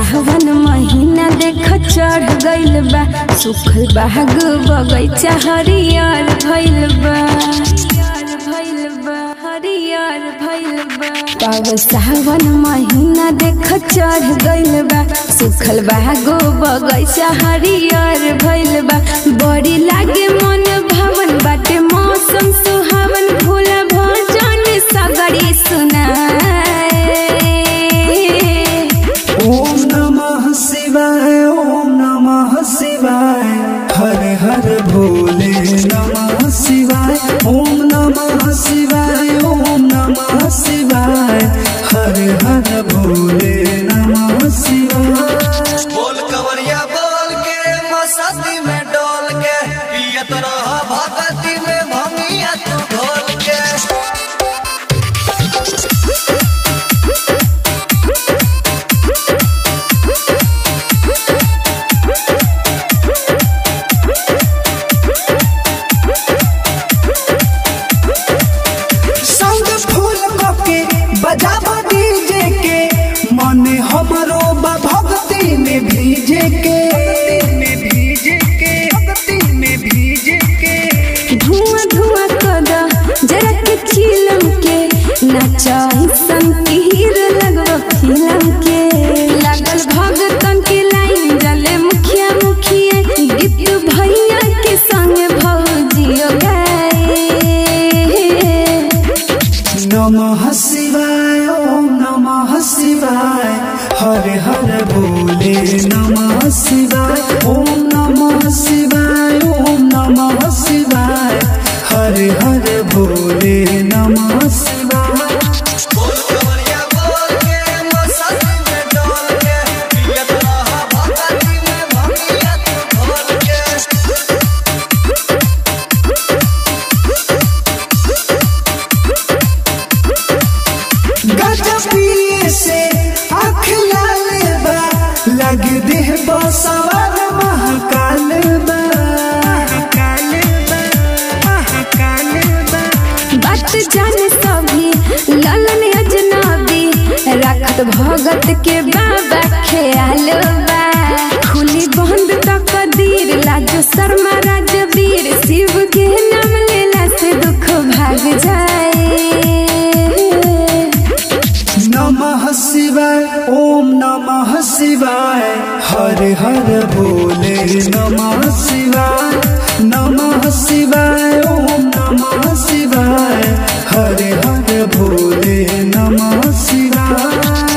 सावन महीना देख चढ़ गइल बा सुखल बाग बगैचा हरियर भइल बा भइल बा हरियर भइल बा पाव सावन महीना देख चढ़ गइल बा सुखल बागो बगैचा हरियर भइल बा बड़ी लागे मन भवन बाटे मौसम सुहावन भोला भजन सगरी सुनाए ओम नमः शिवाय ओम नमः शिवाय हर हर भोले नमः शिवाय ओम नमः शिवाय ओम नमः शिवाय हर हर भोले नमः शिवाय बोल कवरिया बोल के मस्ती में डोल के पियत रह भगती में भंगिया तू ढोल के संग फूल के बजाबा डीजे के मन हमरो बा भक्ति में भीजे के में भीजे के भक्ति में भीजे के धुआं धुआं कदा जरा के चिलम के नचाई संतीर लगवा फिल्म के लागल भगतन के लाइन जले मुखिया मुखिया गीत भैया के संग भौजियो गाए नमः शिवाय ओम नमः शिवाय हर हर भोले नमः शिवाय ओम नमः शिवाय ओम नमः शिवाय हर हर भोले नमः शिवाय बोल कवरिया बोल के मस्ती में डोल के पियत रह भगती में भंगिया तू ढोल के गजब पिए से आँख लाल बा लग देह बसवर महाकाल बा महाकाल बा महाकाल बा बात जाने सभी ललन अजनबी रखत भगत के बाबा ख्याल बा खुली बंद तक दीर लाजो शर्मा राजवीर शिव के नाम लेला से दुख भाग जाए नमः शिवाय ओम नमः शिवाय हर हर भोले नमः शिवाय नमः शिवाय ओम नमः शिवाय हर हर भोले नमः शिवाय